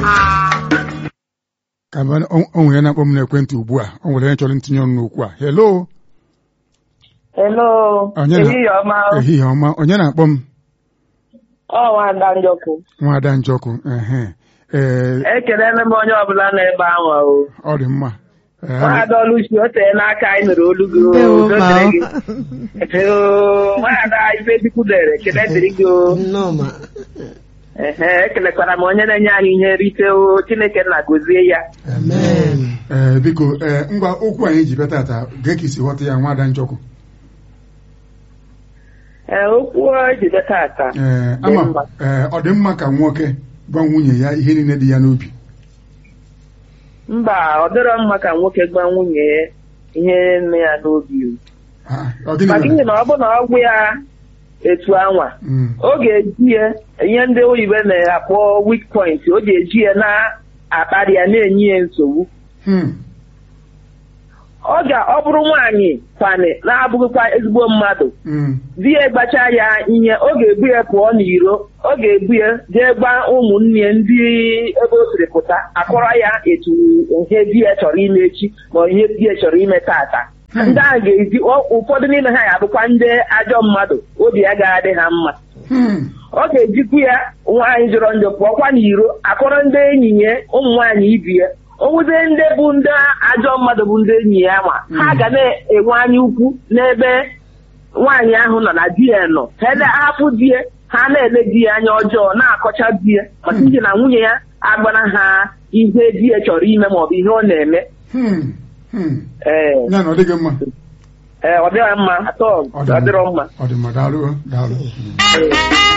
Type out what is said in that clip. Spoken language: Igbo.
ka mgbe o nwere na-akpọ m n'ekwentị ugbu a o nwere onye chọrọ ntinye ọnụ n'okwu a hello Hello, Onye na- ehihie ọma. ehihie ọma onye na-akpọ m Ọ nwada njọkụ. nwada njọkụ ehe ee Ekelele m onye ọbụla nọ ebe ahụ o. ọ dị mma Ee, Nwada Oluchi o tee n'aka anyị nụrụ olu gị o. Ndewo, Udo ma. dịrị gị. Oo, Nwada Ifechukwu dere ekele dịrị gị o. Nnọọ ma. Ehe, ekelekwara m onye na-enye anyị ihe nrite o. Chineke nna gozie ya. Amen. ee biko ee ngwa okwu anyị ji bịa tata gee ka isi ghọta ya nwada njọkụ Ee, okwu o ji bịa tata. ee Dị ama mma. ee ọ dị mma ka nwoke gwa nwunye ya ihe niile dị ya n'obi Mba, ọ dịrọ mma ka nwoke gwa nwunye ya ihe nne ya n'obi o. Ah, ọ gịnị Maka mere? ihe na ọ bụ na ọgwụ ya etu anwa. Mm, ọ ga-eji ya ihe ndị oyibo na-akpọ weak point ọ ga-eji ya na-akparị ya na-enye ya nsogbu hmm, ọ ga ọ bụrụ nwaanyị kwanị na-abụghịkwa ezigbo mmadụ mm, di ya gbacha ya ihe ọ ga-ebu ya pụọ n'iro ọ ga-ebu ya jee gba ụmụnne ya ndị ebe o siri pụta akọrọ ya etu ihe di ya chọrọ ime echi ma ihe di ya chọrọ ime tata ndị ahụ ga-ezi ọ- ụfọdụ n'ime ha ya abụkwa ndị ajọ mmadụ obi ya ga-adị ha mma hmm, ọ ga-ejikwu ya nwaanyị jọrọ njọ pụọkwa n'iro akọrọ ndị enyi ya ụmụ nwaanyị ibi ya onwuzie ndị bụ ndị ajọ mmadụ bụ ndị enyi ya ma ha ga na-enwe anya ukwu n'ebe nwaanyị ahụ nọ na di ya nọ ha hapụ di ya ha na-ele di ya anya ọjọọ na-akọcha di ya maka n'ihi na nwunye ya agbara ha ihe di ya chọrọ ime maọbụ ihe ọ na-eme hmm, hmm. ee ya na ọ dịghị mma ee ọ dịghị mma atọ Ọ dị ọ dịrọ mma ọ dị mma daalụ daalụ Ee.